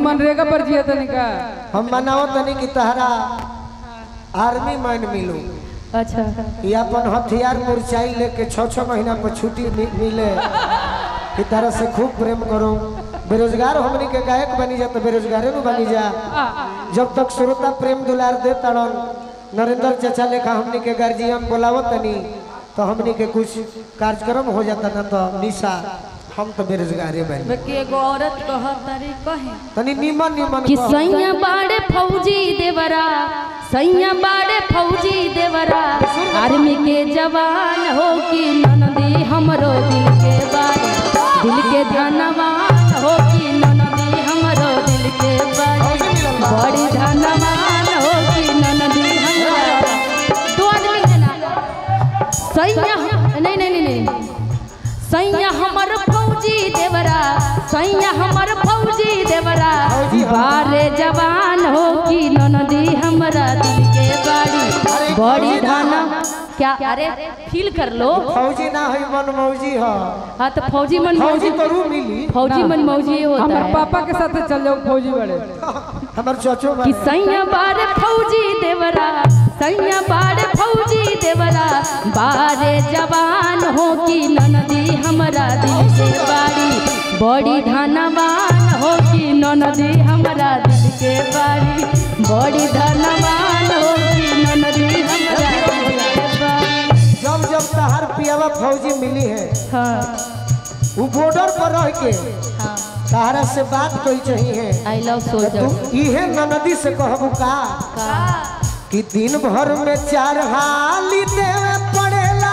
मनरेगा पर जिया तनी का हम मनाओ तनी कि तहरा आर्मी मैन मिलू अच्छा ये अपन हथियार मुरचाई लेके छः छः महीना पर छुट्टी मि- मिले कि तरह से खूब प्रेम करो बेरोजगार हमनी के गायक बनी जा तो बेरोजगारे में बनी जा जब तक श्रोता प्रेम दुलार दे तड़न नरेंद्र चाचा लेखा हमनी के गार्जियन बोलावत तनी तो हमनी के कुछ कार्यक्रम हो जाता ना तो निशा हम तो बेरोजगारे बनी बाकी एगो औरत कहत तारी कहे तनी निमन निमन कि कह। सैया बाड़े फौजी देवरा सैया बाड़े फौजी देवरा आर्मी के जवान हो कि ननदी हमरो दिल के बारे दिल के धनवान हो कि ननदी हमरो दिल के बारे बड़ी धनवान हो कि ननदी हमरो दो आदमी के नाम सैया नहीं नहीं नहीं नहीं सैया हमर फौजी देवरा सैया हमर फौजी देवरा बारे जवान हो कि ननदी हमरा दिल के बाड़ी बड़ी धाना क्या अरे फील कर लो फौजी ना है मन मौजी है हाँ तो फौजी मन फौजी मौजी तो रू मिली फौजी मन मौजी होता हमारे है पापा के साथ चल जाओ फौजी बड़े हमार चचो कि सैया बारे फौजी देवरा सैया बारे फौजी देवरा बारे जवान हो कि ननदी हमरा दिल के बाड़ी बड़ी धनवान हो कि ननदी हमरा दिल के बाड़ी बड़ी धनवान हो कि ननदी हमरा दिल के बाड़ी जब जब तहार पियावा फौजी मिली है हाँ वो बॉर्डर पर रह के हाँ तहरा से बात कोई चाहिए आई लव तू सोल्जर इहे ननदी से कहबू का कि दिन भर में चार हाली देवे पड़ेला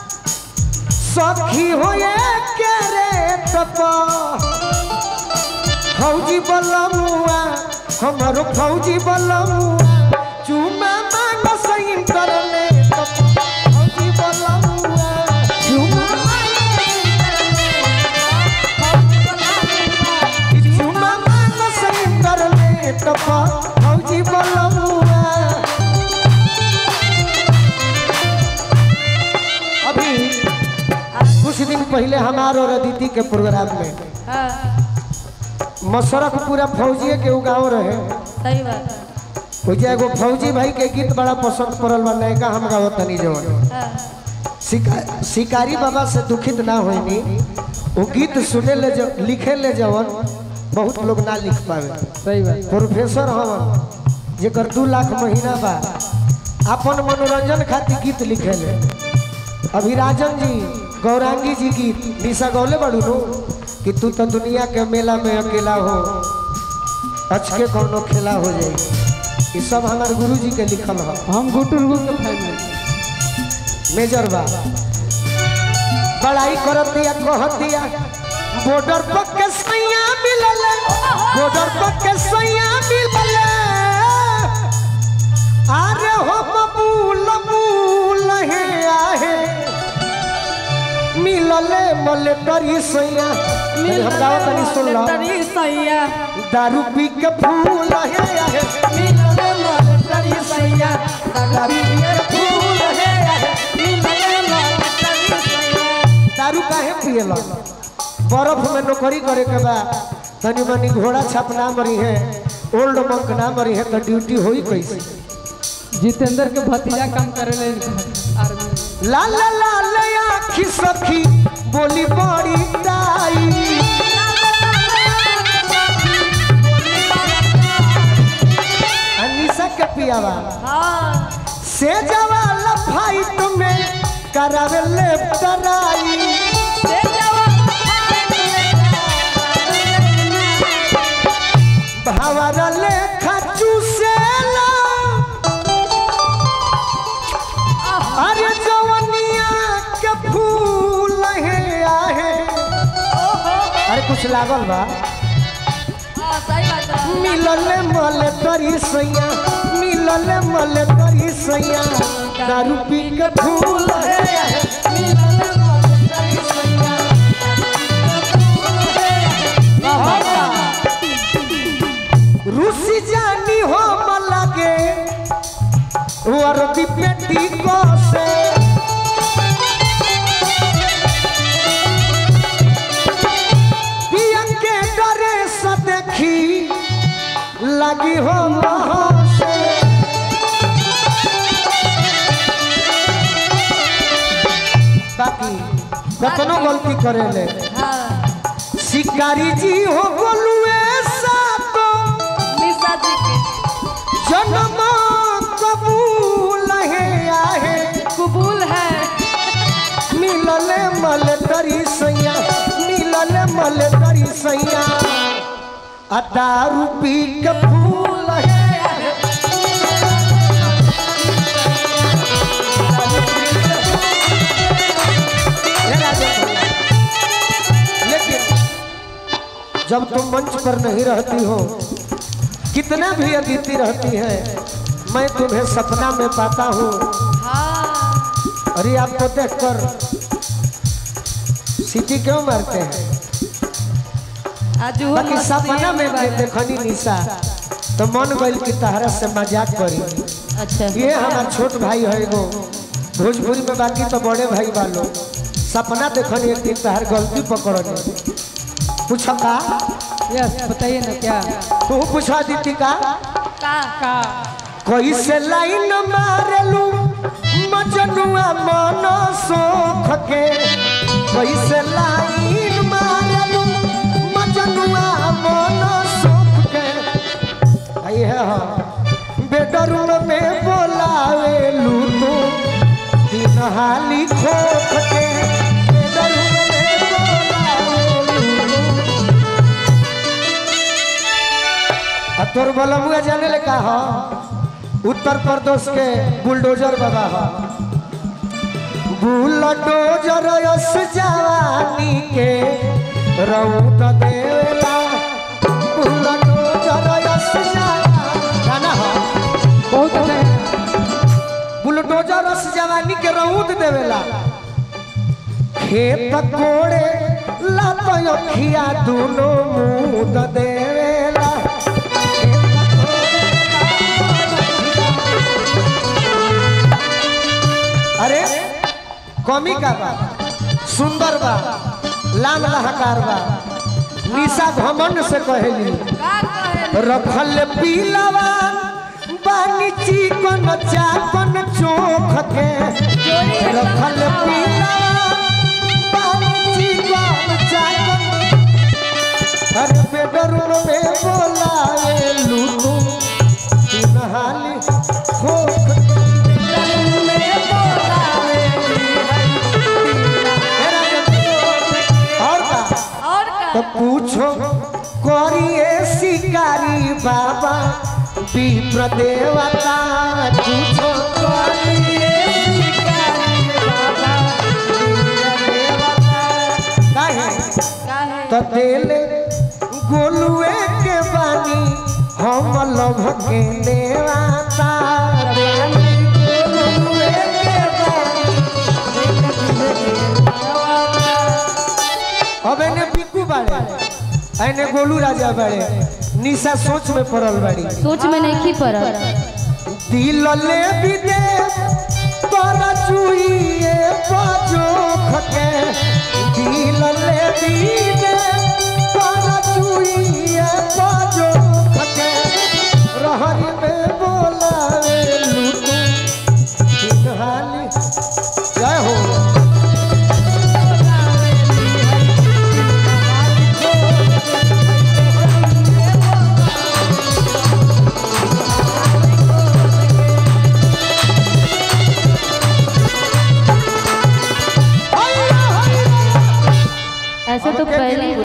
सखी होए के रे तप फौजी बलमुआ हमारो फौजी बलमुआ चुमा मांग सही करले तप फौजी बलमुआ चुमा चुमा मांग सही करले तप फौजी बलमुआ अभी कुछ दिन पहले हमार और अदिति के प्रोग्राम में हाँ मसरख पूरा फौजिए के उगाव रहे सही बात है हो जाए एगो फौजी भाई के गीत बड़ा पसंद पड़ल बा नयका हम गावत तनी जवन हाँ शिका- शिकारी बाबा से दुखित ना होइनी वो गीत सुने ले जो लिखे ले जवन बहुत लोग ना लिख पावे सही बात प्रोफेसर हवन जेकर दू लाख महीना बा अपन मनोरंजन खातिर गीत लिखे ले अभी राजन जी गौरांगी जी गीत निशा गौले बड़ू नो कि तू तो दुनिया के मेला में अकेला हो अचके कौनो खेला हो जाई ये सब हमारे गुरु जी के लिखल है हम गुटुर गुट के फैन हैं मेजर बा बड़ाई करत दिया कहत दिया बॉर्डर पर के सैया मिलल बॉर्डर पर के सैया मिलल अरे हो बबूल बबूल हे आहे मिलले मले तरी सैया अरे हम गावत तनी सुन लो तरी सैया दारू पी के फूल हे आहे मिलले मले तरी सैया दारू पी के फूल हे आहे मिलले मले तरी सैया दारू काहे पियला बर्फ में नौकरी करे के बा तनी मनी घोड़ा छाप ना मरी है ओल्ड मंक ना मरी है तो ड्यूटी होई कैसे जितेंद्र के भतीजा काम करे ले आर्मी में। ला ला ला ले आखी सखी बोली बड़ी दाई अनिशा के पियावा हाँ से जवाला फाइट में करावे ले डराई से जवा भावरा ले खचू से ला अरे जवनिया के फूल है आहे अरे कुछ लागल बा हाँ सही बात है मिलल मल तरी सैया मिलल मल तरी सैया दारू पी के फूल है आहे। मिलल मल तरी सैया, रूसी जानी हो लगे वर्दी पेटी को से पिया के डरे से देखी लगी हो से बाकी कतनो गलती करेले हाँ शिकारी जी हो गोलुए सातो निशा जी के जन्म कबूल है आहे कबूल है मिलले मल करी सैया मिलले मल करी सैया आ दारू पी के फूल है हे राजा भैया, लेकिन जब तुम मंच पर नहीं रहती हो कितना भी अदिति रहती है मैं तुम्हें सपना में पाता हूँ हाँ अरे आपको देखकर सीटी क्यों मारते हैं आज वो बाकी मस्ती सपना में वाला। देखनी निशा तो मन गइल की तहरा से मजाक करी अच्छा ये हमार छोट भाई है एगो भोजपुरी में बाकी तो बड़े भाई वालों सपना देखनी एक दिन तहर गलती पकड़नी पूछा का यस बताइए ना क्या तू पूछा दीदी का का का कैसे लाइन मारलू मजनुआ मन सोख के कैसे लाइन मारलू मजनुआ मन सोख के आई है हाँ बेडरूम में बोलावेलू तू दिन हाली खोख के बेडरूम में बोलावेलू आ तोर बलमुआ जाने ले का हो उत्तर प्रदेश के बुलडोजर बाबा हो बुलडोजर यस जवानी के रौद देवेला बुलडोजर यस जवानी गाना हो बहुत अच्छा है बुलडोजर यस जवानी के रौद देवेला खेत कोड़े लात अखिया दोनों मुद देवेला खेत कोड़े अरे कमी का बा सुंदर बा लाल लहकार बा निशा घमंड से कहली का कहे रखल पीलवा बानी चिकन चाकन चोख के रखल पीलवा बानी चिकन चाकन अरे बेडरूम में बोलावे लूटू तीन हाली खोख बेडरूम में बोलावे मेरा और का और का तो पूछो करिए शिकारी बाबा विप्र देवता पूछो करिए शिकारी बाबा विप्र देवता काहे का है तो देले गोलुए के बानी हम लभ के देवता देले गोलुए के बानी अब एने बिकू बाड़े एने गोलू राजा बाड़े निशा सोच में पड़ल बाड़ी सोच में नहीं की पड़ा दिल ले भी दे पर चुइए बाजो खके दिल ले भी दे पर चुइए बाजो खके रहरी में बोलावे लूटू दिन हाली जय हो ऐसे तो पहले